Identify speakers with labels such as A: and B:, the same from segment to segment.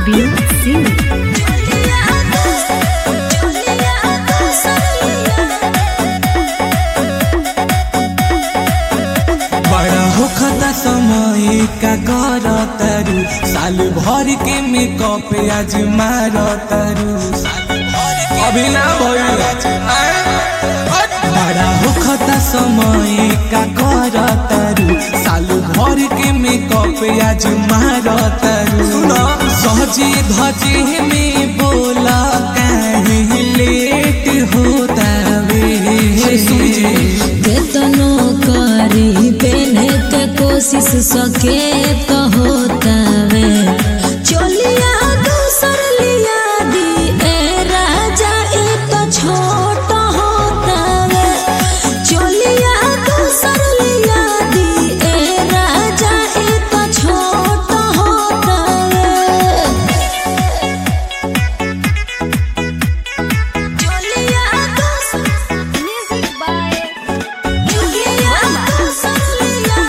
A: Kabir Singh.
B: बड़ा होखता समय का कर तरु साल भर के मेकअप आज मार तरु अभी ना भइल बड़ा होखता समय का कर तरु साल भर के मेकअप आज मार तरु सहजे धजे में बोला कहीं लेट होता वे
C: केतनो करी पेने के कोशिश सके तो होतावे चलिया दूसर लिया दी ए राजा ए तो छोट होतावे चलिया दूसर लिया दी ए राजा ए तो छोट होतावे चलिया दूसर
A: Music by
C: चलिया दूसर लिया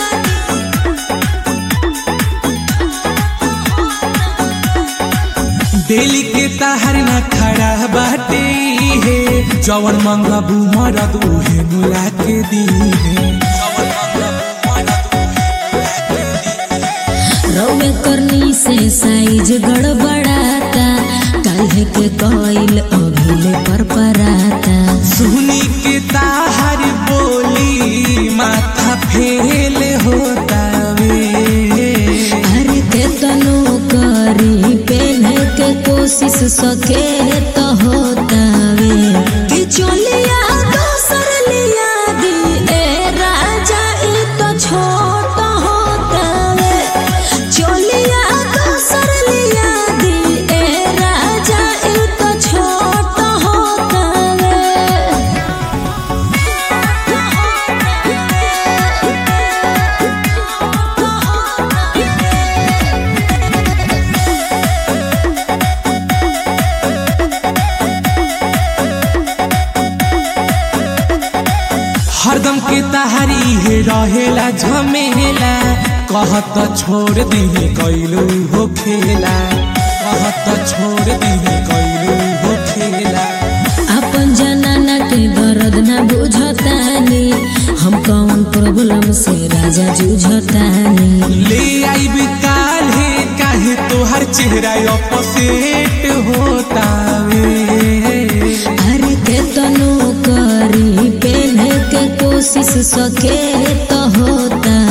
B: डेली के ताहर न खड़ा बाटे है जवन मंगबू मरद उहे मुला के दी है
C: रौवे करनी से साइज गड़बड़ाता काल्हे के कइल अभिले पर पराता
B: सुनी के ताहर बोली माथा फेल होता वे
C: अरे के तनो करी पेने के कोशिश सके तो होतावे कि चलिया दोसर लिया दी ए राजा ई तो छोट होतावे चलिया दोसर लिया दी ए राजा ई तो छोट होतावे
B: हरदम के ताहरी है रहेला झमेला कहत छोड़ दी कैलू हो खेला कहत छोड़ दी कैलू हो खेला
C: अपन जनाना के दर्द न बुझतानी हम कौन प्रॉब्लम से राजा जूझतानी
B: ले आई काल है काहे तोहर चेहरा अपोसेट होता वे
C: अरे के तनो करी पेने के कोशिश सके तो होता